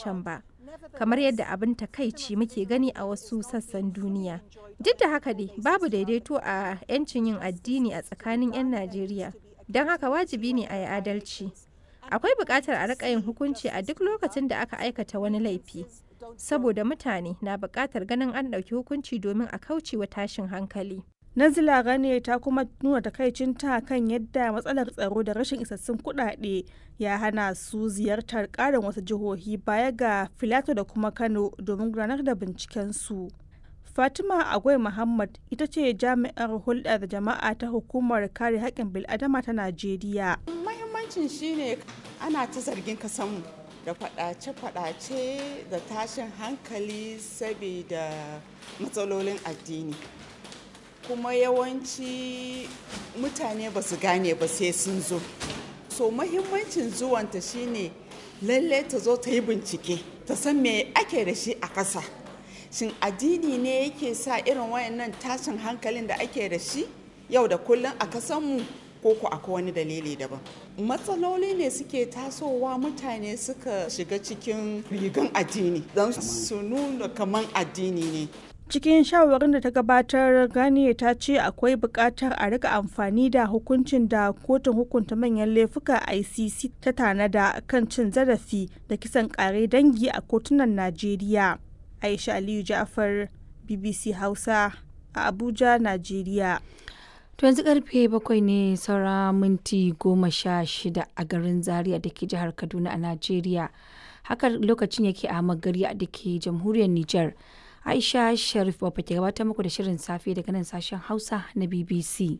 can ba kamar yadda abin takaici muke gani a wasu sassan duniya duk da haka dai babu daidaito a 'yancin yin addini a tsakanin 'yan najeriya don haka wajibi ne a yi adalci akwai buƙatar a riƙa yin hukunci a duk lokacin da aka aikata wani laifi saboda mutane na buƙatar ganin an ɗauki hukunci domin a kauce wa tashin hankali Nazila Gane ta kuma nuna takaicinta kan yadda matsalar tsaro da rashin isassun kuɗaɗe ya hana su ziyartar ƙarin wasu jihohi baya ga Filato da kuma Kano domin gudanar da bincikensu. Fatima Agwai Muhammad ita ce jami'ar hulɗa da jama'a ta hukumar kare haƙƙin bil'adama ta Najeriya. Mahimmancin shine ana ta zargin kasanmu da faɗace-faɗace da tashin hankali saboda matsalolin addini. kuma yawanci mutane ba su gane ba sai sun zo so mahimmancin zuwanta shine lalle ta zo ta yi bincike ta san me ake da shi a ƙasa shin addini ne yake sa irin wayannan tashin hankalin da ake da shi yau da kullum a kasanmu ko ku akwai wani dalili daban matsaloli ne suke tasowa mutane suka shiga cikin rigan addini don su nuna kaman addini ne cikin shawarin da ta gabatar gani ta ce akwai buƙatar a rika amfani da hukuncin da kotun hukunta manyan laifuka icc ta tanada kan cin zarafi da kisan ƙare dangi a kotunan najeriya aisha aliyu ja'far bbc hausa a abuja najeriya To yanzu karfe bakwai ne saura minti goma sha shida a garin Zaria da ke jihar Kaduna a Najeriya. Haka lokacin yake a Magari da ke jamhuriyar Nijar. Aisha Sharif Baba ke gabatar muku da shirin safe daga nan sashen Hausa na BBC.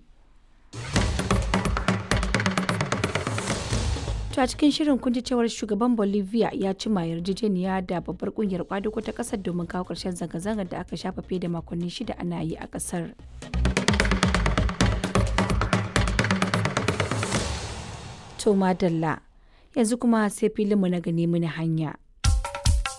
To a cikin shirin kun ji cewar shugaban Bolivia ya cima yarjejeniya da babbar kungiyar kwadugo ta kasar domin kawo ƙarshen zanga-zangar da aka shafa fiye da makonni shida ana yi a ƙasar. To madalla yanzu kuma sai filinmu na gani mini hanya.